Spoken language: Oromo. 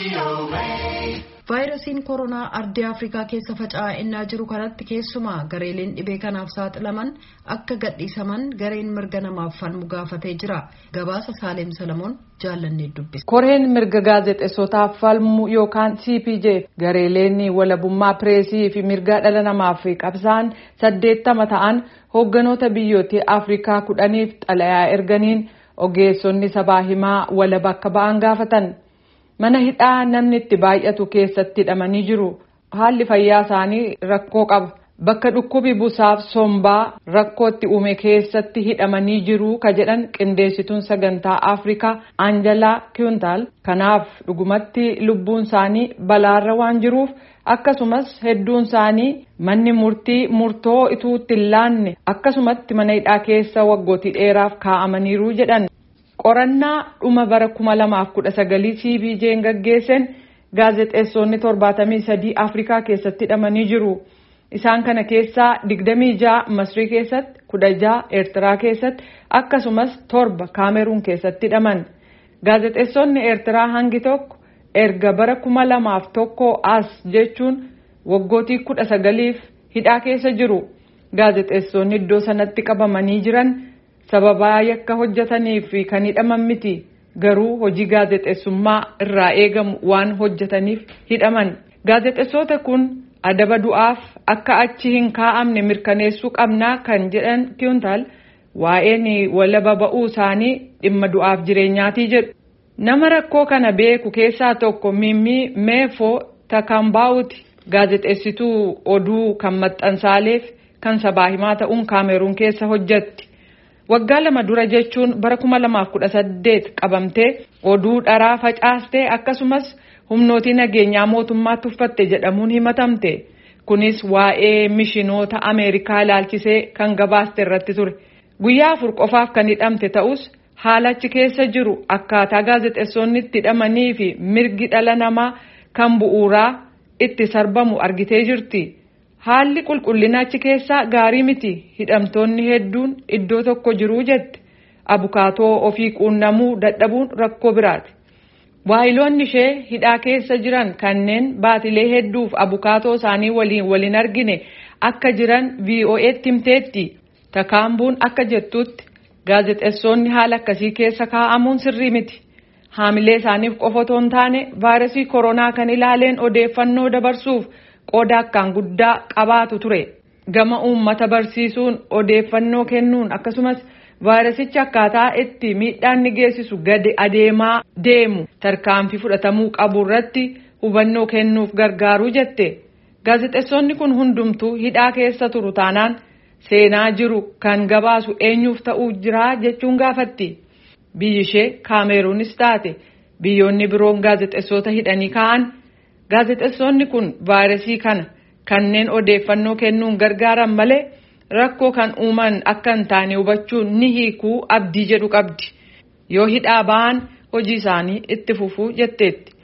vaayirasiin koronaa ardii afrikaa keessa faca'aa innaa jiru kanatti keessumaa gareeleen dhibee kanaaf saaxilaman akka gadhiisaman gareen mirga namaaf falmu gaafatee jira gabaasa saaleem salamoon jaallannee dubbisa. koreen mirga gaazexeessotaaf falmu yookaan cpj gareeleen walabummaa pireesii fi mirga dhala namaaf qabsaan saddeettama ta'an hoogganoota biyyoottii afrikaa kudhaniif xalayaa erganiin ogeessonni sabaa himaa walaba akka ba'an gaafatan. mana hidhaa namni itti baay'atu keessatti hidhamanii jiru haalli fayyaa isaanii rakkoo qaba bakka dhukkubi busaaf sombaa rakkoo itti uume keessatti hidhamanii jiru ka jedhan qindeessituun sagantaa afrikaa anjalaa kiyuntaal kanaaf dhugumatti lubbuun isaanii balaarra waan jiruuf akkasumas hedduun isaanii manni murtii murtoo ituu itti hin laanne akkasumatti mana hidhaa keessa waggootii dheeraaf kaa'amaniiru jedhan. qorannaa dhuma bara kuma lamaaf kudha sagalii cpj'n gaggeessan gaazexeessonni torbaatamii sadii afrikaa keessatti hidhamanii jiru isaan kana keessaa digdamii ja'a masrii keessatti kudha ja'a eertiraa keessatti akkasumas torba kaameruun keessatti hidhaman gaazexeessonni eertiraa hangi tokko erga bara kuma lamaaf tokko as jechuun waggootii kudha sagaliif hidhaa keessa jiru gaazexeessonni iddoo sanatti qabamanii jiran. sababaa yakka hojjetaniif kan hidhaman miti garuu hojii gaazexeessummaa irraa eegamu waan hojjetaniif hidhaman gaazexeessota kun adaba du'aaf akka achi hin kaa'amne mirkaneessuu qabnaa kan jedhan kiyuntaal waa'een walaba ba'uu isaanii dhimma du'aaf jireenyaatii jedhu nama rakkoo kana beeku keessaa tokko mimmii meefoo takambaa'uti gaazexeessituu oduu kan maxxansaaleef kan sabaa himaa ta'uun kaameruun keessa hojjetti. waggaa lama dura jechuun bara kuma lamaaf kudha saddeet qabamtee oduu dharaa facaastee akkasumas humnootii nageenyaa mootummaatti uffatte jedhamuun himatamte kunis waa'ee mishinoota ameerikaa ilaalchisee kan gabaaste irratti ture guyyaa afur qofaaf kan hidhamte ta'us haalachi keessa jiru akkaataa gaazexeessonni itti hidhamanii fi mirgi dhala namaa kan bu'uuraa itti sarbamu argitee jirti. haalli qulqullina achi keessaa gaarii miti hidhamtoonni hedduun iddoo tokko jiruu jette abukaatoo ofii quunnamuu dadhabuun rakkoo biraati waayiloonni ishee hidhaa keessa jiran kanneen baatilee hedduuf abukaatoo isaanii waliin waliin argine akka jiran vo'eetti himteetti takaambuun akka jettutti gaazexeessonni haala akkasii keessa kaa'amuun sirrii miti haamilee isaaniif qofa otoo hin taane vaayirasii koronaa kan ilaaleen odeeffannoo dabarsuuf. qooda akkaan guddaa qabaatu ture gama uummata barsiisuun odeeffannoo kennuun akkasumas vaayirasichi akkaataa itti miidhaan ni geessisu gadi adeemaa deemu tarkaanfii fudhatamuu qabu irratti hubannoo kennuuf gargaaruu jette gaazexeessonni kun hundumtuu hidhaa keessa turu taanaan seenaa jiru kan gabaasu eenyuuf ta'uu jira jechuun gaafatti biyyi ishee kaameruunis taate biyyoonni biroon gaazexeessota hidhanii ka'an. gaazexeessonni kun vaayirasii kana kanneen odeeffannoo kennuun gargaaran malee rakkoo kan uuman akka hin taane hubachuun ni hiikuu abdii jedhu qabdi yoo hidhaa ba'an hojii isaanii itti fufuu jetteetti